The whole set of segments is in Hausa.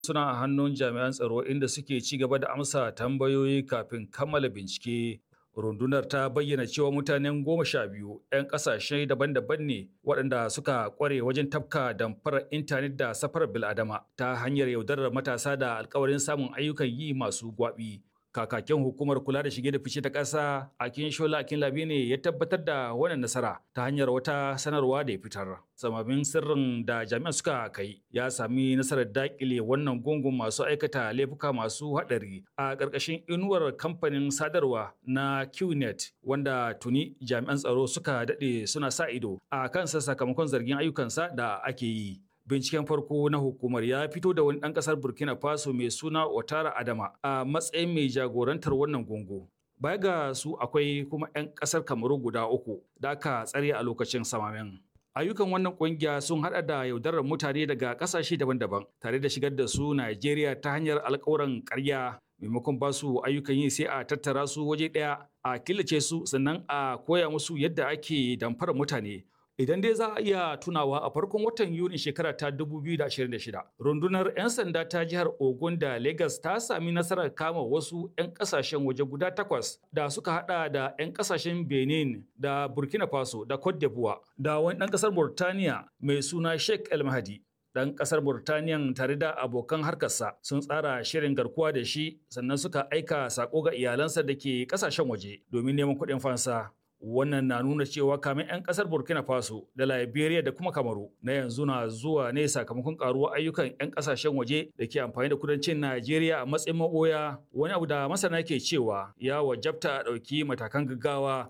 suna a hannun jami'an tsaro inda suke ci gaba da amsa tambayoyi kafin kammala bincike. Rundunar ta bayyana cewa mutanen goma sha biyu 'yan ƙasashe daban-daban ne waɗanda suka ƙware wajen tafka damfarar intanet da safarar bil'adama ta hanyar yaudarar matasa da alkawarin samun ayyukan yi masu gwaɓi. kakakin hukumar kula da shige da fice ta ƙasa akin shola akin labi ne ya tabbatar da wannan nasara ta hanyar wata sanarwa da ya fitar samamin sirrin da jami'an suka kai ya sami nasarar dakile wannan gungun masu aikata laifuka masu haɗari a ƙarƙashin inuwar kamfanin sadarwa na qnet wanda tuni jami'an tsaro suka daɗe suna sa ido a kansa sakamakon zargin ayyukansa da ake yi binciken farko na hukumar ya fito da wani ɗan ƙasar burkina faso mai suna otara adama a matsayin mai jagorantar wannan gungu baya ga su akwai kuma 'yan ƙasar kamaru guda uku da aka tsare a lokacin samamen ayyukan wannan kungiya sun hada da yaudarar mutane daga ƙasashe daban-daban tare da shigar da su najeriya ta hanyar alkawuran ƙarya maimakon ba su ayyukan yi sai a tattara su waje ɗaya a killace su sannan a koya musu yadda ake damfara mutane Idan dai za a iya tunawa a farkon watan Yuni shekara ta 2026, rundunar 'yan sanda ta jihar Ogun da Lagos ta sami nasarar kama wasu 'yan kasashen waje guda takwas da suka hada da 'yan kasashen Benin da Burkina Faso da Cote d'Ivoire da wani ɗan ƙasar Burtaniya mai suna Sheikh El Mahdi. Ɗan ƙasar Burtaniyan tare da abokan harkarsa sun tsara shirin garkuwa da shi sannan suka aika sako ga iyalansa da ke ƙasashen waje domin neman kuɗin fansa. wannan na nuna cewa kamin 'yan kasar burkina faso da liberia da kuma kamaru na yanzu na zuwa ne sakamakon karuwar ayyukan 'yan kasashen waje da ke amfani da kudancin najeriya a matsayin maboya wani abu da masana ke cewa ya wajabta a ɗauki matakan gaggawa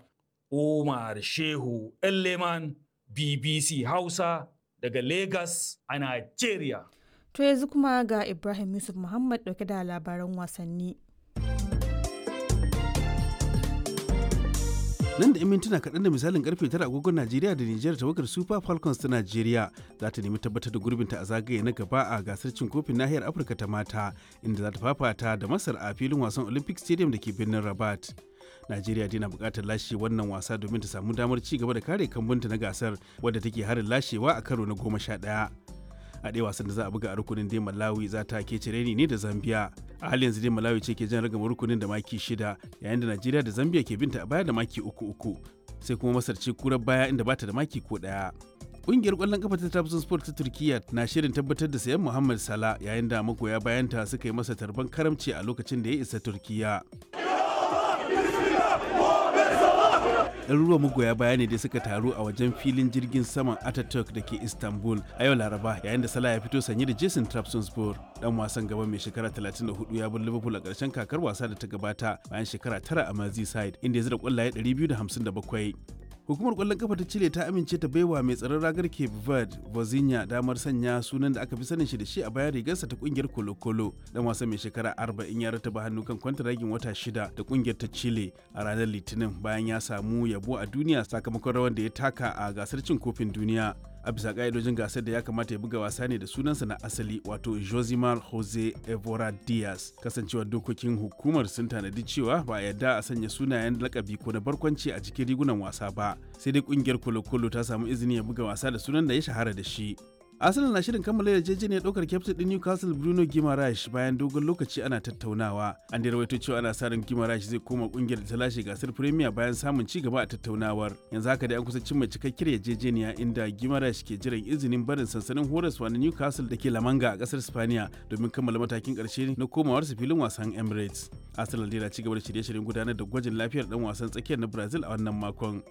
umar shehu leman bbc hausa daga lagos a najeriya to yanzu kuma ga ibrahim yusuf muhammad ɗauke da labaran wasanni nan da 'yan mintuna kaɗan da misalin karfe tara agogon najeriya da nijar tawagar super falcons ta najeriya za ta nemi tabbatar da gurbinta a zagaye na gaba a gasar cin kofin nahiyar afirka ta mata inda za ta fafata da masar a filin wasan olympic stadium da ke birnin rabat najeriya dai na buƙatar lashe wannan wasa domin ta samu damar ci gaba da kare kambunta na gasar wadda take harin lashewa a karo na goma sha ɗaya a ɗaya wasan da za a buga a rukunin dai malawi za ta ke cireni ne da zambia a halin yanzu dai malawi ce ke jan ragama rukunin da maki shida yayin da najeriya da zambia ke binta a baya da maki uku uku sai kuma masar ce kurar baya inda bata da maki ko ɗaya Ƙungiyar ƙwallon kafa ta Trabzon Sport ta Turkiyya na shirin tabbatar da sayan Muhammad Salah yayin da magoya bayanta suka yi masa tarban karamci a lokacin da ya isa Turkiyya. ɗaruruwan magoya baya ne da suka taru a wajen filin jirgin saman Ataturk da ke Istanbul a yau Laraba yayin da Salah ya fito sanye da Jason Trabzonspor dan wasan gaba mai shekara 34 ya bar Liverpool a ƙarshen kakar wasa da ta gabata bayan shekara tara a Merseyside inda ya zira ƙwallaye 257. hukumar kwallon kafa ta chile ta amince ta baiwa mai tsaron ragar cape verde vozinha damar sanya sunan da aka fi sanin shi da shi a bayan rigarsa ta kungiyar kolo-kolo dan wasan mai shekara 40 ya rataba hannu kan kwantaragin wata shida da kungiyar ta chile a ranar litinin bayan ya samu yabo a duniya sakamakon rawar da ya taka a gasar cin kofin duniya a bisa ka'idojin gasar da ya kamata ya buga wasa ne da sunansa na asali wato josimar jose evora diaz kasancewar dokokin hukumar sun tanadi cewa ba a yarda a sanya sunayen lakabi ko na barkwanci a cikin rigunan wasa ba sai dai kungiyar kolo-kolo ta samu izini ya buga wasa da sunan da ya shahara da shi Arsenal na shirin kammala yarjejeniyar ɗaukar kyaftin ɗin Newcastle Bruno Guimaraes bayan dogon lokaci ana tattaunawa. An da rawaito cewa ana sa ran Guimaraes zai koma ƙungiyar da ta lashe gasar Premier bayan samun ci gaba a tattaunawar. Yanzu haka dai an kusa cimma cikakkiyar yarjejeniya inda Guimaraes ke jiran izinin barin sansanin horaswa na Newcastle da ke Lamanga a ƙasar Spaniya domin kammala matakin ƙarshe na komawarsa filin wasan Emirates. Arsenal dai na ci gaba da shirye-shiryen gudanar da gwajin lafiyar ɗan wasan tsakiyar na Brazil a wannan makon.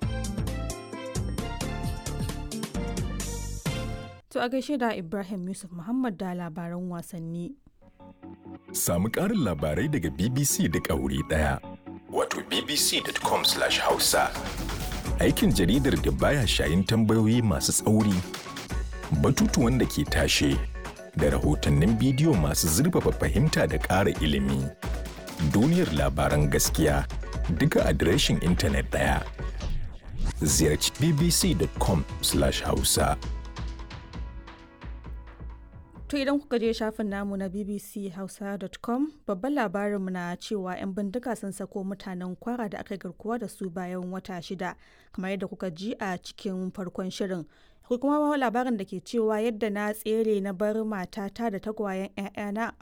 To a gaishe da Ibrahim Yusuf Muhammad da labaran wasanni. Samu ƙarin labarai daga BBC duk a wuri ɗaya. Wato bbc.com/hausa. Aikin jaridar da baya shayin tambayoyi masu tsauri, batutuwan da ke tashe, da rahotannin bidiyo masu zurfafa fahimta da ƙara ilimi. Duniyar labaran gaskiya duka adireshin intanet ɗaya. Ziyarci bbc.com/hausa. To idan kuka je shafin namu na bbchausa.com babban labarinmu na cewa 'yan bindiga sun sako mutanen kwara da aka garkuwa da su bayan wata shida kamar yadda kuka ji a cikin farkon shirin ko kuma labarin da ke cewa yadda na tsere na bar matata da tagwayen 'ya'yana